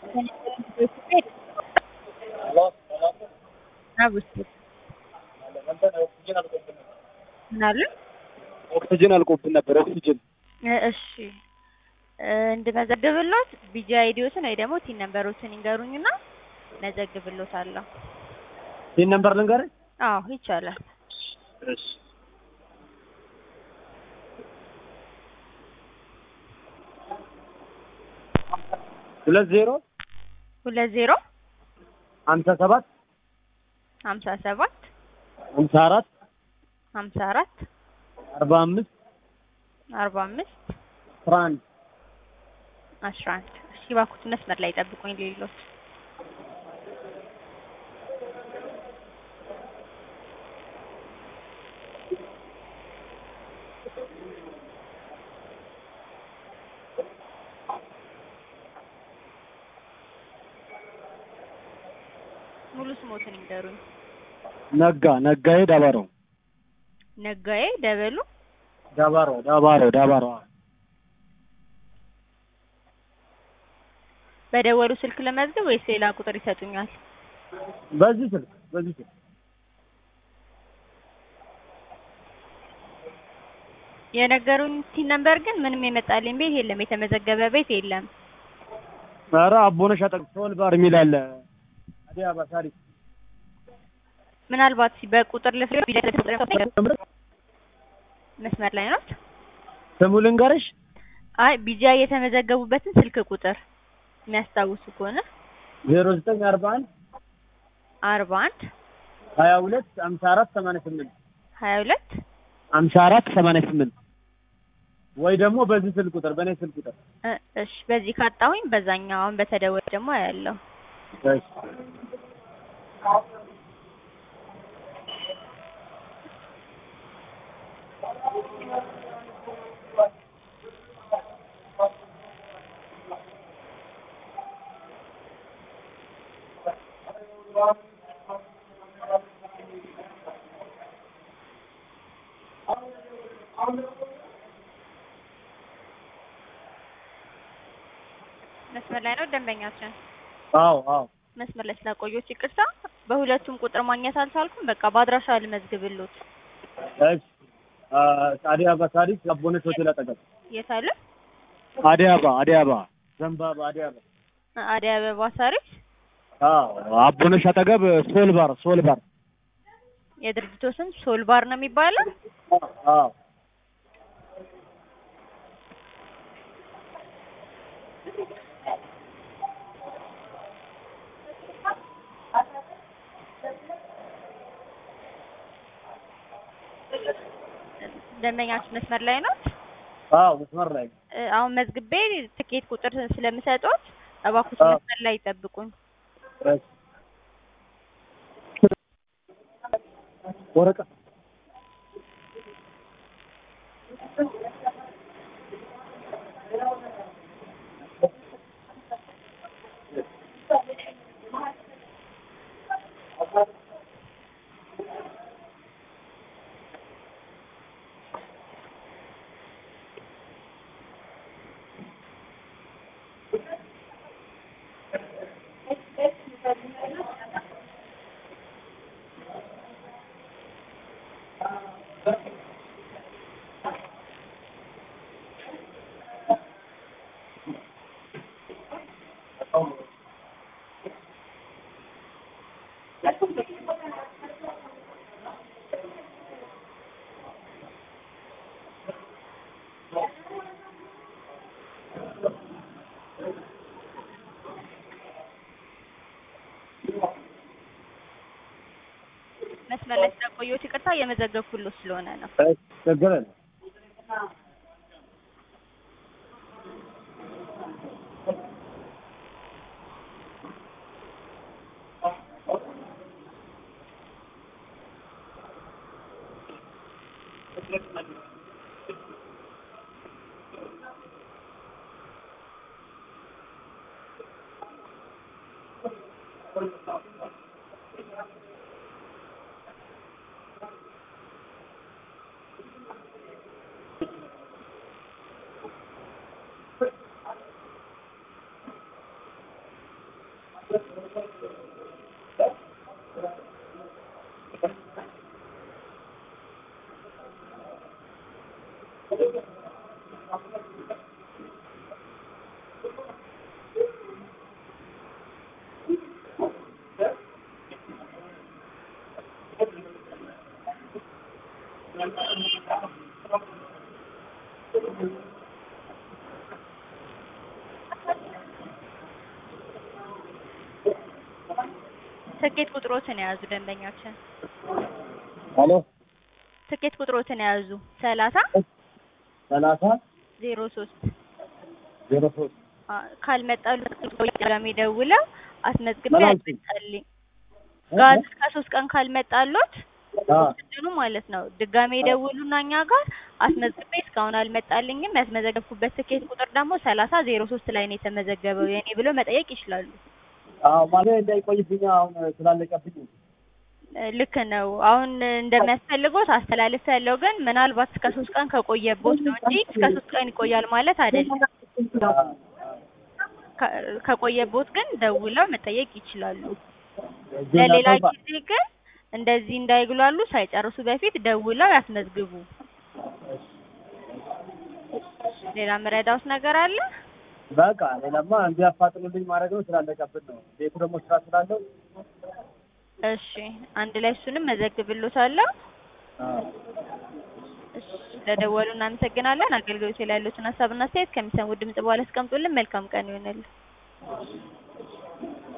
ምን አሉ? ኦክሲጅን አልቆብን ነበር። ኦክሲጅን እሺ እንድመዘግብሎት ቢጂ አይዲዎትን ወይ ደግሞ ቲን ነምበሮችን ይንገሩኝና መዘግብሎታለሁ። ይህን ነምበር ልንገርህ? አዎ ይቻላል። እሺ ሁለት ዜሮ ሁለት ዜሮ ሀምሳ ሰባት ሀምሳ ሰባት ሀምሳ አራት ሀምሳ አራት አርባ አምስት አርባ አምስት አስራ አንድ አስራ አንድ እሺ እባክዎት መስመር ላይ ጠብቁኝ ሌሎት ሙሉ ስሞትን ይንገሩኝ። ነጋ ነጋዬ ዳባሮ ነጋዬ ደበሉ ዳባሮ ዳባሮ ዳባሮ በደወሉ ስልክ ለመዝገብ ወይስ ሌላ ቁጥር ይሰጡኛል? በዚህ ስልክ በዚህ ስልክ የነገሩኝ ቲን ነምበር ግን ምንም የመጣልኝ ቤት የለም፣ የተመዘገበ ቤት የለም። ኧረ አቦነሽ አጠቅ ሶል ባር የሚል አለ። አዲስ አበባ ታሪክ ምናልባት በቁጥር ልፍሬ መስመር ላይ ነው። ስሙ ልንገርሽ? አይ ቢጃ የተመዘገቡበትን ስልክ ቁጥር የሚያስታውሱ ከሆነ ዜሮ ዘጠኝ አርባ አንድ አርባ አንድ ሀያ ሁለት ሀምሳ አራት ሰማንያ ስምንት ሀያ ሁለት ሀምሳ አራት ሰማንያ ስምንት ወይ ደግሞ በዚህ ስልክ ቁጥር በእኔ ስልክ ቁጥር እ እሺ በዚህ ካጣሁኝ በዛኛው አሁን በተደወለ ደግሞ ያለው እሺ መስመር ላይ ነው ደንበኛችን። አዎ አዎ መስመር ላይ ስላቆየሁት ይቅርታ። በሁለቱም ቁጥር ማግኘት አልቻልኩም። በቃ በአድራሻ ልመዝግብሎት። እሺ አዲስ አበባ ታሪክ አቦነሽ ሆቴል አጠገብ የት አለ? አዲስ አበባ አዲስ አበባ ዘንባባ አዲስ አበባ አደይ አበባ ሳሪስ አዎ አቦነሽ አጠገብ ሶል ባር ሶል ባር የድርጅቱ ስም ሶልባር ነው የሚባለው። አዎ ደንበኛችን መስመር ላይ ነው። አዎ መስመር ላይ ነው። እ አሁን መዝግቤ ትኬት ቁጥር ስለምሰጡት እባክዎት አዎ። መስመር ላይ ይጠብቁኝ። እሺ ወረቀት መስመር ላይ ስለቆየሁት ይቅርታ። የመዘገብኩሎት ስለሆነ ነው። እሺ ችግር የለም። ትኬት ቁጥሮትን የያዙ ደንበኛችን ሄሎ ትኬት ቁጥሮትን የያዙ ሰላሳ ሰላሳ ዜሮ ሶስት ዜሮ ሶስት ካልመጣሉ ድጋሜ ደውለው አስመዝግቤ ምን አልሽኝ? ያልመጣልኝ ጋዝ እስከ ሶስት ቀን ካልመጣሎት አ ኦክስጅኑ ማለት ነው ድጋሜ ደውሉና እኛ ጋር አስመዝግቤ እስካሁን አልመጣልኝም ያስመዘገብኩበት ትኬት ቁጥር ደግሞ ሰላሳ ዜሮ ሶስት ላይ ነው የተመዘገበው የኔ ብሎ መጠየቅ ይችላሉ። አዎ ማለት እንዳይቆይብኝ አሁን ስላለቀብኝ እ ልክ ነው። አሁን እንደሚያስፈልጎት አስተላልፍ ያለው ግን ምናልባት እስከ ሶስት ቀን ከቆየቦት ነው እንጂ እስከ ሶስት ቀን ይቆያል ማለት አይደለም። ከ- ከቆየቦት ግን ደውለው መጠየቅ ይችላሉ። ለሌላ ጊዜ ግን እንደዚህ እንዳይግሏሉ ሳይጨርሱ በፊት ደውለው ያስመዝግቡ። ሌላ ምረዳውት ነገር አለ? በቃ ሌላማ እንዲያፋጥኑልኝ ማድረግ ነው ስላለቀብን ነው። ቤቱ ደግሞ ስራ ስላለው እሺ አንድ ላይ እሱንም መዘግብሎታለሁ። አዎ እሺ ለደወሉ እናመሰግናለን። አገልግሎት ላይ ያሉትን ሀሳብና አስተያየት ከሚሰሙ ድምጽ በኋላ አስቀምጡልን። መልካም ቀን ይሆንልን።